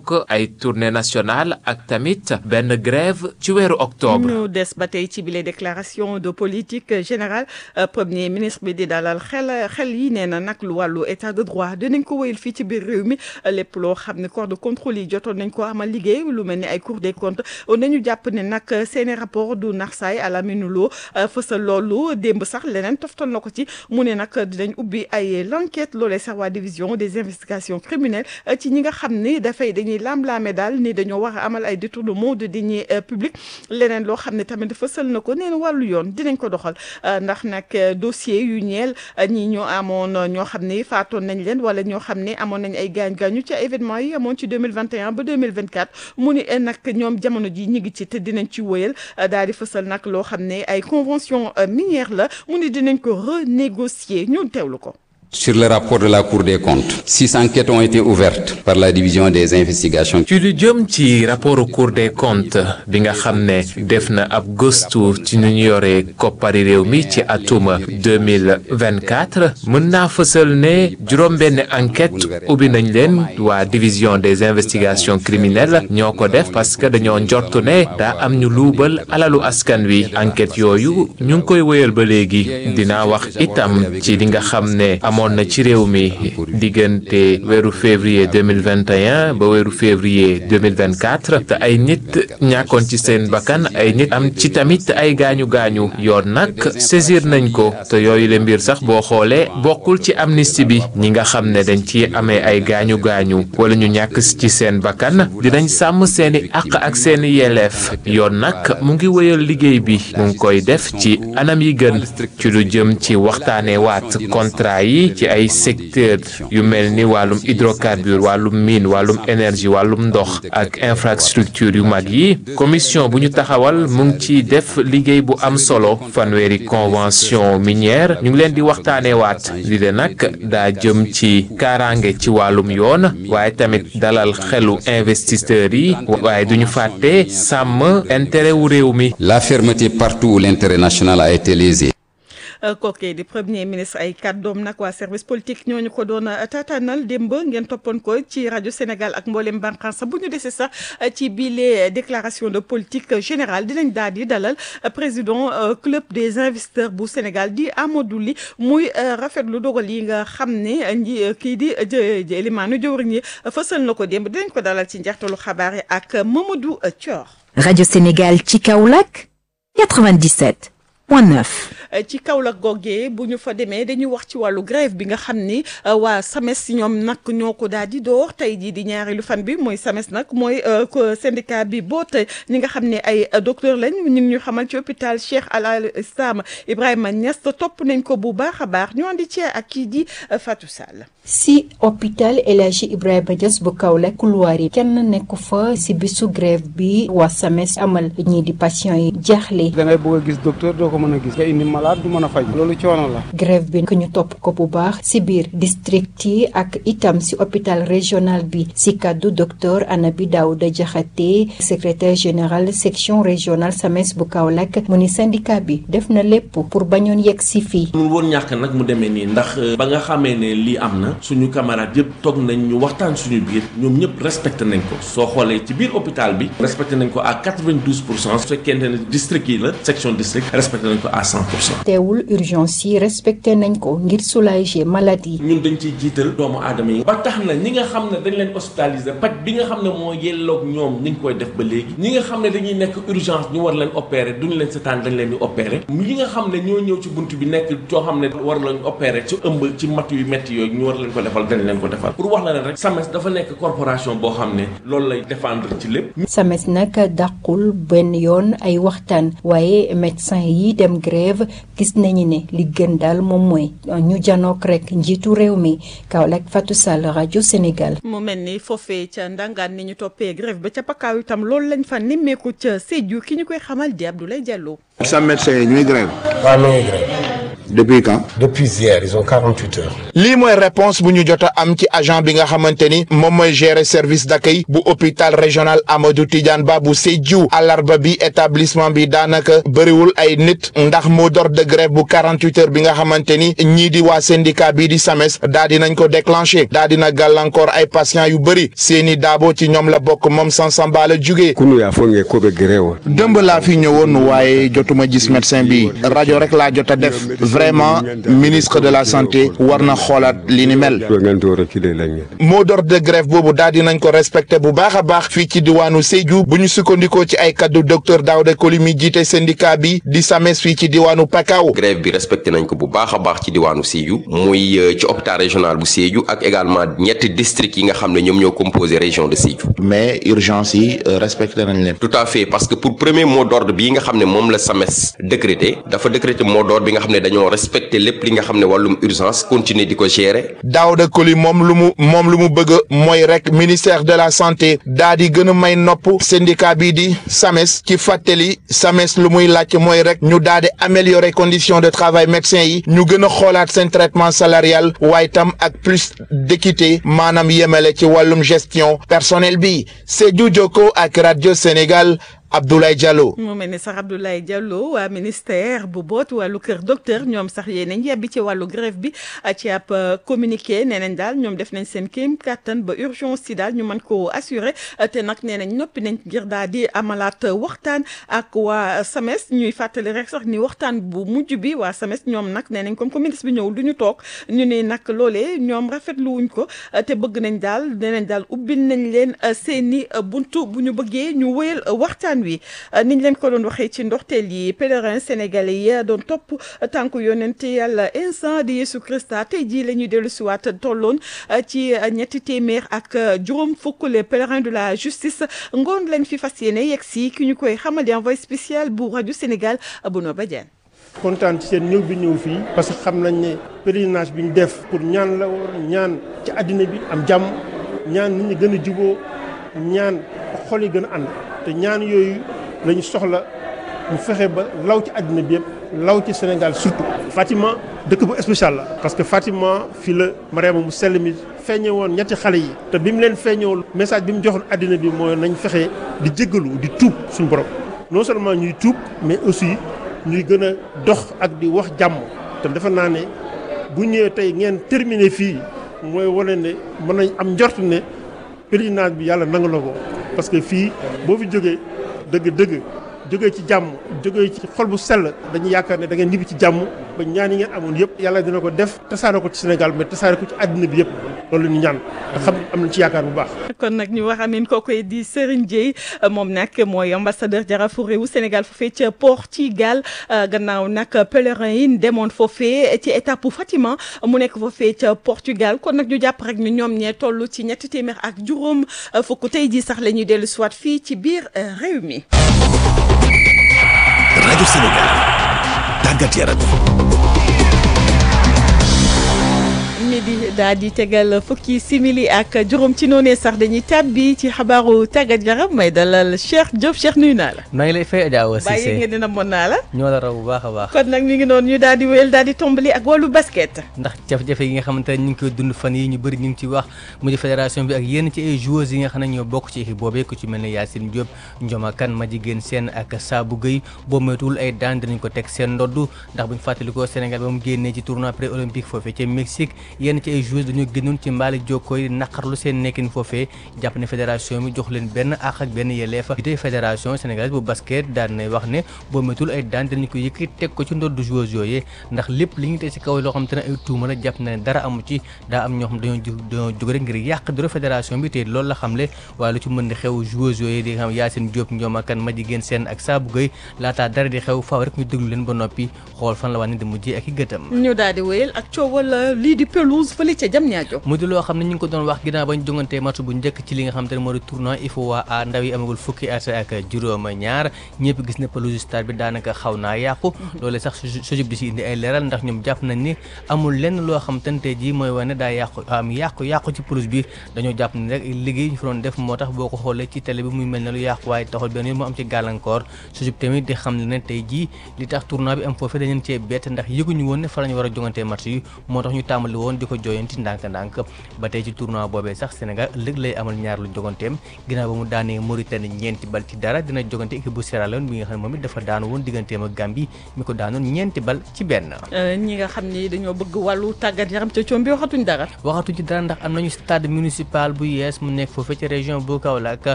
yokk ay tournée nationale ak tamit benn grève ci weeru octobre. ñu des ba tey ci bile déclaration de politique générale premier ministre bi di dalal xel xel yi nee na nag lu wàllu état de droit dinañ ko wéyal fii ci biir réew mi lépp loo xam ne corps de contrôle yi jotoon nañ ko amal liggéey lu mel ni ay cour des comptes nañu jàpp ne nag seeni rapport du naxsaay à la minuloo fësal loolu démb sax leneen toftal na ko ci mu ne nag dinañ ubbi ay l'enquête loolee sax waa division des investigations criminelles ci ñi nga xam ni dafay dañuy laam-laame daal ni dañoo war a amal ay détournement de deniers publics leneen loo xam ne tamit fësal na ko nee na wàllu yoon dinañ ko doxal ndax nag dossier yu ñeel ñi ñoo amoon ñoo xam ne faatoon nañ leen wala ñoo xam ne amoon nañ ay gaañ-gaañu ci événement yi amoon ci 2021 ba 2024 mu ni nag ñoom jamono ji ñi ngi ci te dinañ ci wëyal daal di fësal nag loo xam ne ay convention minière la mu ni dinañ ko renégocier ñun teewlu ko Sur le rapport de la Cour des comptes, six enquêtes ont été ouvertes par la division des investigations. ci lu jëm ci rapport Cour des comptes bi nga xam ne def na ab gëstu ci nu ñu yore koppari réew mi ci atum 2024 mën naa fësal ne juróom-benn enquête ubbi nañ leen waa division des investigations criminelles ñoo ko def parce que dañoo njortu ne daa am ñu luubal alalu askan wi enquête yooyu ñu ngi koy wéyal ba léegi dinaa wax itam ci li nga xam ne amoon na ci réew mi diggante weeru février 2021 ba weeru février 2024 te ay nit ñàkkoon ci seen bakkan ay nit am ci tamit ay gaañu gaañu yoon nag saisir nañ ko te yooyu le mbir sax boo xoolee bokkul ci amnistie bi ñi nga xam ne dañ ci amee ay gaañu gaañu wala ñu ñàkk ci seen bakkan dinañ sàmm seeni àq ak seeni yelleef yoon nag mu ngi wéyal liggéey bi mu ngi koy def ci anam yi gën ci lu jëm ci waxtaanee waat contrat yi ci ay secteur yu mel ni wàllum hydrocarbure wàllum mine wàllum énergie wàllum ndox ak infrastructure yu mag yi commission bu ñu taxawal mu ngi ci def liggéey bu am solo fanweeri convention minière ñu ngi leen di waxtaanee waat li de nag daa jëm ci kaaraange ci wàllum yoon waaye tamit dalal xelu investisseurs yi waaye duñu fàtte sàmm intérêt wu réew mi. La fermeté partout où l'intérêt national a été lésé. kooku di premier ministre ay kàddoom nag waa service politique ñooñu ko doon tataanal démb ngeen toppoon ko ci rajo Sénégal ak mboolem bànqaas bu ñu desee sax ci biile déclaration de politique générale dinañ daal di dalal président club des investisseurs bu Sénégal di Amadou Ly muy rafetlu dogal yi nga xam ne nji kii di Elimane jëwriñ yi fësal na ko démb dinañ ko dalal ci njeextalu xabaar yi ak Mamadou Thior. rajo Sénégal ci Kaolack 97 point 9. ci Kaolack googee bu ñu fa demee dañuy wax ci wàllu grève bi nga xam ni waa SAMES ñoom nag ñoo ko daal di door tey jii di ñaareelu fan bi mooy SAMES nag mooy syndicat bi boot ñi nga xam ne ay docteur lañ ñu ñu xamal ci hôpital Cheikh Al Islam Ibrahima Niass topp nañ ko bu baax a baax ñu andi ci ak kii di Fatou Sall. si hôpital El Hadji Ibrahima Niass bu Kaolack couloir yi kenn nekku fa si bisu grève bi waa SAMES amal ñii di patient yi jaaxle. da ngay bëgg a gis docteur doo ko mën a gis nga indi malade du mën a faj loolu coono la. grève bi ñu topp ko bu baax si biir district yi ak itam si hôpital régional bi si kaddu docteur Anabi Daouda Diakhaté secrétaire général section régionale SAMES bu Kaolack mu ni syndicat bi def na lépp pour bañoon yegg si fii. mun woon ñàkk nag mu demee nii ndax ba nga xamee ne lii am na suñu camarades yëpp toog nañ ñu waxtaan suñu biir ñoom ñëpp respecté nañ ko soo xoolee ci biir hôpital bi respecté nañ ko à 92 pour cent su fekkente ne district yi la section district respecté nañ ko à 100 pour cent. teewul urgence yi respecté nañ ko ngir soulager maladie. ñun dañ ciy jiital doomu aadama yi. ba tax na ñi nga xam ne dañ leen hospitaliser paj bi nga xam ne moo yelloog ñoom ñu ngi koy def ba léegi. ñi nga xam ne dañuy nekk urgence ñu war leen opérer duñu leen setaan dañ leen di opérer. ñi nga xam ne ñoo ñëw ci bunt bi nekk coo xam ne war lañ opérer ci ëmb ci matt yu métti yooyu ñu war leen ko defal dañ leen ko defal. pour wax la leen rek SAMES dafa nekk corporation boo xam ne loolu lay défendre ci lépp. SAMES nag dàqul benn yoon ay waxtaan waaye médecin yi dem grève gis nañu ne li gën daal moom mooy ñu janook rek njiitu réew mi Kaolack Fatou Sall rajo Sénégal. mu mel ni foofee ca ndangaan ni ñu toppee grève ba ca pakaaw itam loolu lañ fa nemmeeku ca Sédhiou ki ñu koy xamal di Abdoulaye Diallo. sa médecin yi ñuy grève. waaw mi ngi grève. depuis quand. depuis hier ils ont 48 heures. lii mooy réponse bu ñu jot a am ci agent bi nga xamante ni moom mooy gérer service d'accueil bu hôpital régional Amadou Tidiane Ba bu Sédhiou àllarba bi établissement bi daanaka bëriwul ay nit ndax mot d'ordre de grève bu 48 heures bi nga xamante ni ñii di waa syndicat bii di SAMES daa dinañ ko déclenché daa dina gàllankoor ay patients yu bëri seeni daabo ci ñoom la bokk moom Sansamba la jugee. kunu yaa foog ngeen ko be grève dëmb laa fi ñëwoon waaye jotuma gis médecin bi rajo rek laa jot a def vraiment ministre de la santé war na xoolaat li ni mel. mot d'ordre de grève boobu daal dinañ ko respecté bu baax a baax fii ci diwaanu Sédhiou bu ñu sukkandikoo ci ay kaddu docteur Daouda Koli mi jiite syndicat bi di SAMES fii ci diwaanu Pakao. grève bi respecté nañ ko bu baax a baax ci diwaanu Sédhiou muy ci hôpital régional bu Sédhiou ak également ñetti districts yi nga xam ne ñoom ñoo composé région de Sédhiou. mais urgence yi respecté nañ leen. tout à fait parce que pour premier mot d'ordre bii nga xam ne moom la SAMES décrété dafa décrété mot d'ordre bi nga xam ne dañoo respecté lépp li nga xam ne wàllum urgence continuer di ko gérer. Daouda Koli moom lu mu moom lu mu bëgg mooy rek ministère de la santé daa di gën a may nopp syndicat bii di SAMES ci fàttali SAMES lu muy laaj mooy rek ñu daa di améliorer conditions de travail médecins yi ñu gën a xoolaat seen traitement salarial waaye tam ak plus d'équité maanaam yemale ci wàllum gestion personnel bi Sédhiou Jokko ak rajo Sénégal. Abdoulaye Diallo. mu mel ni sax Abdoulaye Diallo waa ministère bu boot wàllu kër docteur ñoom sax yéen nañ yebbi ci wàllu grève bi ci ab communiqué nee nañ daal ñoom def nañ seen kéem kattan ba urgence si daal ñu mën koo assurer te nag nee nañ noppi nañ ngir daal di amalaat waxtaan ak waa SAMES ñuy fàttali rek sax ni waxtaan bu mujj bi waa SAMES ñoom nag nee nañ comme que ministre bi ñëwul du ñu toog ñu ne nag loolee ñoom rafetlu wuñ ko te bëgg nañ daal nee nañ daal ubbil nañ leen seeni buntu bu ñu bëggee ñu wéyal waxtaan wi niñ leen ko doon waxee ci ndorteel yi pèlerin sénégalais yi doon topp tànku yonent yàlla instant di Yesu Christa tey jii la ñuy dellu siwaat tolloon ci ñetti téeméer ak juróom fukk les pèlerins de la justice ngoon lañ fi fas yéene yegg si ki ñu koy xamal di envoyé spécial bu rajo Sénégal Bono Badiane kontaan ci seen ñëw bi ñëw fii parce que xam nañ ne pèlerinage bi ñu def pour ñaan la war ñaan ci àddina bi am jàmm ñaan nit ñi gën a juboo ñaan xol yi gën a ànd te ñaan yooyu lañu soxla mu fexe ba law ci àddina bi yëpp law ci Sénégal surtout. Fatima dëkk bu spécial la. parce que Fatima fii la Mariama mu sell mi feeñe woon ñetti xale yi. te bi mu leen feeñoo message bi mu joxoon àddina bi mooy nañ fexe di jéggalu di tuub suñu borom non seulement ñuy tuub mais aussi ñuy gën a dox ak di wax jàmm te defe naa ne bu ñëwee tey ngeen terminé fii mooy wane ne mën nañ am njort ne pèlerinage bi yàlla nangu na ko. parce que fii boo fi jógee dëgg-dëgg jógee ci jàmm jógee ci xol bu sell dañuy yaakaar ne da ngeen ñibbi ci jàmm ba ñaan yi ngeen amoon yëpp yàlla dina ko def tasaare ko ci Sénégal mais tasaare ko ci àddina bi yëpp loolu la ñu ñaan te xam am nañ ci yaakaar bu baax. kon nag ñu wax amin kookoy di Serigne Dieye moom nag mooy ambassadeur jarafu réewu Sénégal foofee ca Portugal gannaaw nag pèlerin yi demoon foofee ci étape bu Fatima mu nekk foofee ca Portugal kon nag ñu jàpp rek ni ñoom ñee toll ci ñetti téeméer ak juróom fukk tey jii sax la ñuy dellu siwaat fii ci biir réew mi. rajo Sénégal tàggat yaram. midi daal di tegal fukki simili ak juróom ci noonee sax dañuy tàbbi ci xabaaru tàggat yaram may dalal Cheikh Diop Cheikh nuyu naa la. maa ngi lay fay Adja Awa Cissé bàyyi ngeen dina mën naa la. ñoo la raw bu baax a baax. kon nag ñu ngi noonu ñu daal di wéyal daal di tombali ak wàllu basket. ndax jafe-jafe yi nga xamante ne ñu ngi koy dund fan yi ñu bëri ñu ngi ci wax mu di fédération bi ak yenn ci ay joueurs yi nga xam ne ñoo bokk ci équipe boobee ku ci mel ne Yacine Diop Ndioma Kane Madjiguène Sène ak Sabou Gueye boo moytuwul ay daan dinañ ko teg seen ndodd ndax buñ fàttalikoo Sénégal ba mu génnee ci tournoi pré olympique foofee ca Mexique yenn ci ay joueurs dañoo génnoon ci mbaali jokkoo yi naqarlu seen nekkin foofee jàpp ne fédération bi jox leen benn àq ak benn yelleef bi tey fédération sénégalaise bu basket daan nay wax ne boo métul ay daan dinañ ko yëkkati teg ko ci ndoddu joueurs yooyee ndax lépp li ñu teg ci kaw loo xam te ne ay tuuma la jàpp na ne dara amu ci daa am ñoo xam dañoo dañoo jóg rek ngir yàq doro fédération bi te loolu la xamle waaye lu ci mën di xew joueurs yooyu di nga xam Yacine Diop Ndioma Kane Madjiguène Sène ak Sabou Gueye laataa dara di xew faaw rek ñu déglu leen ba noppi xool fan la wàññi di mujjee ak i gëtam ñu daal di wéyal ak coowal lii di pelouse 12 fële ca Diamniadio mu di loo xam ne ñu ngi ko doon wax ginnaaw bañ jongantee match bu njëkk ci li nga xam te ne moo di tournoi IFOA A ndaw yi amagul fukki at ak juróom ñaar ñëpp gis ne pelouse stade bi daanaka xaw naa yàqu loole sax sojub di si indi ay leeral ndax ñoom jàpp nañ ni amul lenn loo xam te ne tey jii mooy wane daa yàqu am yàqu yàqu ci pelouse bi dañoo jàpp ni rek liggéey ñu fa doon def moo tax boo ko xoolee ci télé bi muy mel ne lu yàqu waaye taxul benn yoon mu am ci gàllankoor sojub tamit di xam ne tey jii li tax tournoi bi am foofee dañu cee bett ndax yëguñu woon ne fa la ñu war a jongantee match yi moo tax ñu tàmbali woon di ko jooyanti ndànk-ndànk ba tey ci tournoi boobee sax Sénégal ëllëg lay amal ñaar lu joganteem ginnaaw ba mu daanee Mauritanie ñeenti bal ci dara dina jogante équipe bu Sierra Leone bi nga xam ne moom it dafa daanu woon digganteem ak Gambie mi ko daanoon ñeenti bal ci benn ñi nga xam ni dañoo bëgg wàllu tàggat yaram ca coom bi waxatuñ dara waxatuñ ci dara ndax am nañu stade municipal bu yees mu nekk foofee ci région bu Kaolack